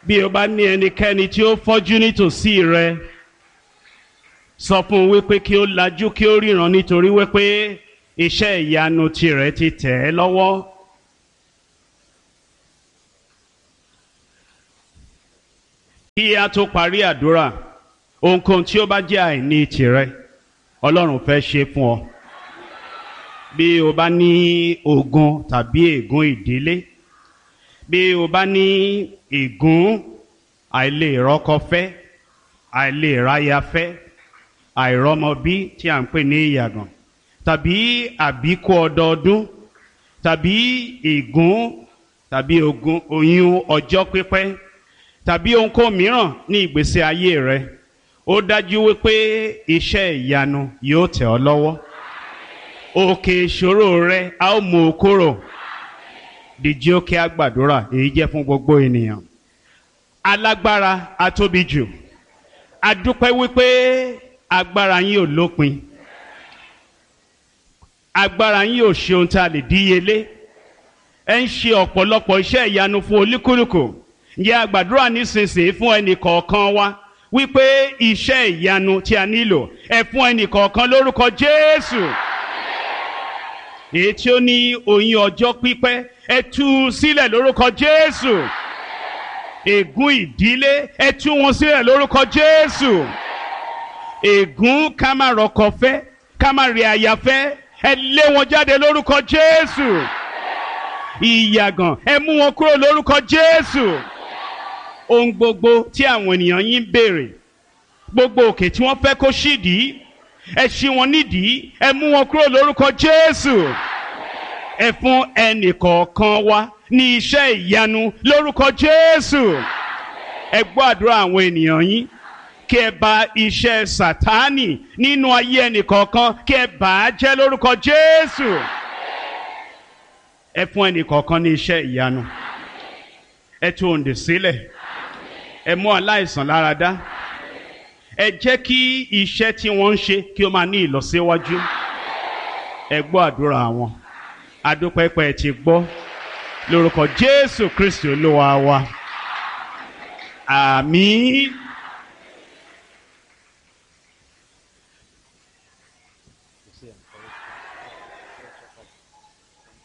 bí o bá ní ẹnikẹ́ni tí ó fọ́jú nítòsí rẹ sọ fún un wípé kí ó lajú kí ó ríran nítorí wípé iṣẹ́ ìyanu tirẹ̀ ti tẹ̀ ẹ́ lọ́wọ́. kí a tó parí àdúrà ohunkóhun tí ó bá jẹ́ àìní tirẹ̀ ọlọ́run fẹ́ ṣe fún ọ bí o bá ní ogun tàbí ègún ìdílé bí o bá ní ègún àìlèrọ́kọfẹ́ àìlèráyafẹ́ àìrọ́mọbí tí à ń pè ní ìyàgàn tàbí àbíkú ọdọọdún tàbí ègún tàbí ogun oyún ọjọ́ pípẹ́ tàbí ohunkóhun mìíràn ní ìgbésí ayé rẹ ó dájú wípé iṣẹ́ ìyanu yóò tẹ̀ ọ́ lọ́wọ́ òkè ìṣòro rẹ a ó mú o kúrò dìjí ó kí a gbàdúrà èyí jẹ́ fún gbogbo ènìyàn alágbára atóbi jù adúpẹ́ wípé agbára yín ò lópin agbára yín ò ṣe ohun tá a lè díyelé ẹ ń ṣe ọ̀pọ̀lọpọ̀ iṣẹ́ ìyanu fún olúkúlùkù yẹ àgbàdúrà nísinsìnyí fún ẹnì kọ̀ọ̀kan wa wípé iṣẹ́ ìyanu tí a nílò ẹ fún ẹnì kọ̀ọ̀kan lórúkọ Jésù èyí tí ó ní oyún ọjọ́ pípẹ́ ẹ tú u sílẹ̀ lórúkọ Jésù ègún ìdílé ẹ tú wọn sílẹ̀ lórúkọ Jésù ègún ká má rọkọ fẹ́ ká má rí aya fẹ́ ẹ lé wọn jáde lórúkọ Jésù ìyàgàn ẹ mú wọn kúrò lórúkọ Jésù ohun gbogbo tí àwọn ènìyàn yín ń béèrè gbogbo òkè tí wọ́n fẹ́ kó ṣídìí ẹ ṣí wọn nídìí ẹ mú wọn kúrò lórúkọ Jésù ẹ fún ẹnìkọ̀ọ̀kan wa ní iṣẹ́ ìyanu lórúkọ Jésù ẹ gbọ́ àdúrà àwọn ènìyàn yín kí ẹ bà iṣẹ́ Sátánì nínú ayé ẹnìkọ̀ọ̀kan kí ẹ bà á jẹ́ lórúkọ Jésù ẹ fún ẹnìkọ̀ọ̀kan ní iṣẹ́ ìyanu ẹ tú òǹdè sílẹ̀ ẹ mú aláìsàn lára dá ẹ jẹ́ kí iṣẹ́ tí wọ́n ń ṣe kí ó máa ní ìlọsíwájú ẹ gbọ́ àdúrà wọn adúpẹ́pẹ́ ti gbọ́ lórúkọ Jésù Kristi Olúwa wa àmín.